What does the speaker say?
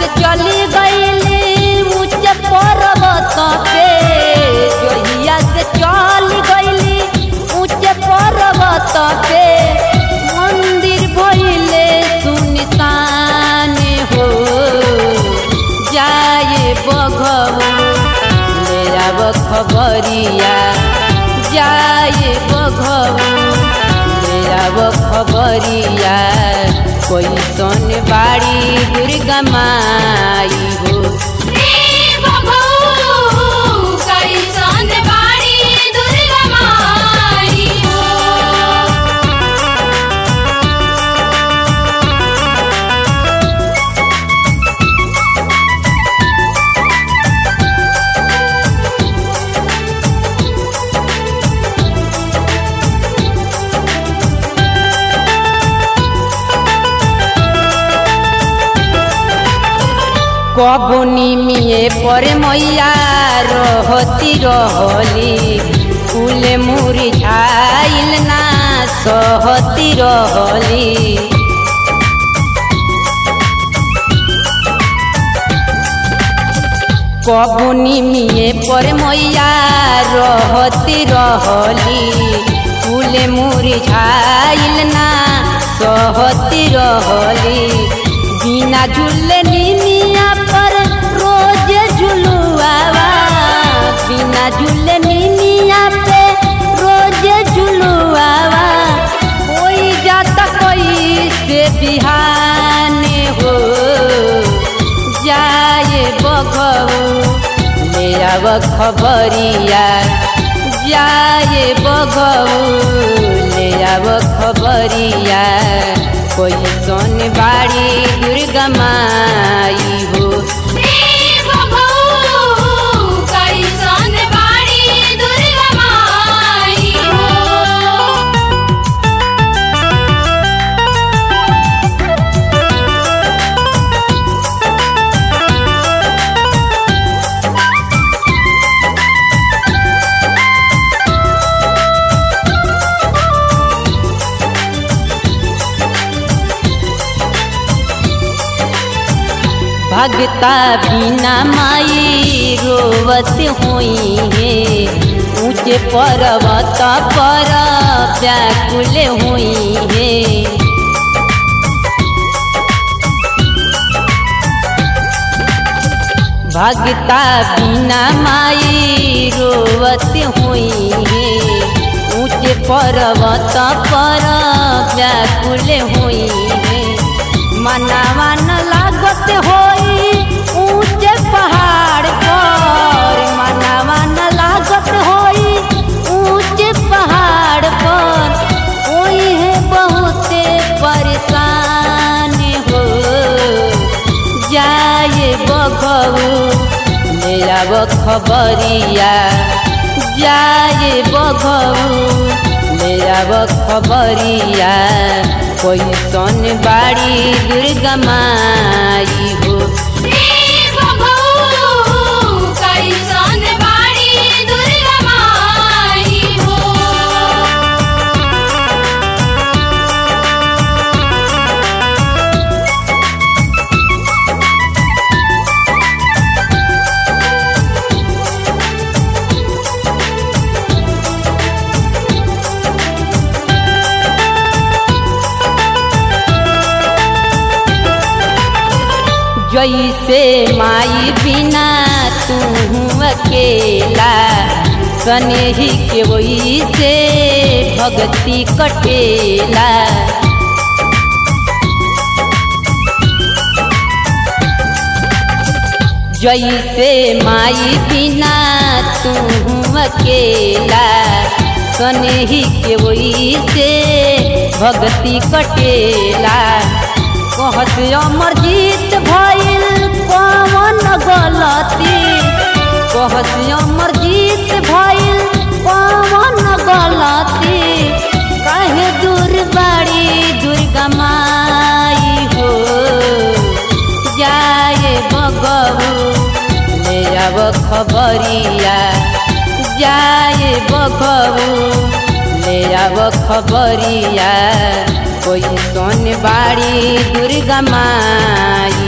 से चली गईली ऊंच पर्वत पे जोहिया से चली गईली ऊंच पर्वत पे मंदिर भइले सुनसान हो जाए बघऊ ले आब खबरिया जाए बघऊ ले आब खबरिया कोई सन बाड़ी दुर्गा माई हो कैसन बाड़ी दुर्गा माई हो कबुनी मिए पर मैया रहती रहली फूल मुरझाइल ना सहती रहली कबुनी मिए पर मैया रहती रहली फूल मुरझाइल ना सहती रहली बिना झूले निनिया पर रोज झुलुआवा बिना झूले निनिया पे रोज झुलुआवा कोई जाता कोई से बिहाने हो जाए बघऊ ले आब खबरिया जाए बघऊ ले आब खबरिया कोई सोन बाड़ी दुर्गा माई हो कैसन बाड़ी दुर्गा माई हो भगता बिना माई रोवत हुई है ऊंचे पर्वत पर व्याकुल हुई है भगता बिना माई रोवत हुई है ऊंचे पर्वत पर व्याकुल हुई है मनावा न लागत होई ऊंचे पहाड़ पर मनावा न लागत होई ऊंचे पहाड़ पर कोई है बहुते परेशान हो जाए बघऊ ले आब खबरिया जाए बघऊ ले आब खबरिया कोई सन बाड़ी दुर्गा माई हो कैसन बाड़ी दुर्गा माई हो जैसे माई बिना तू अकेला सनेही के वैसे भक्ति कटेला जैसे माई बिना तू अकेला सनेही के वैसे भक्ति कटेला कहत अमर जीत भइल कौन गलती कहत अमर जीत भइल कौन गलती काहे दूर बाड़ी दुर्गा माई हो जाए बगबू ले आब खबरिया जाए बगबू ले आब खबरिया कोई सोन बाड़ी दुर्गा माई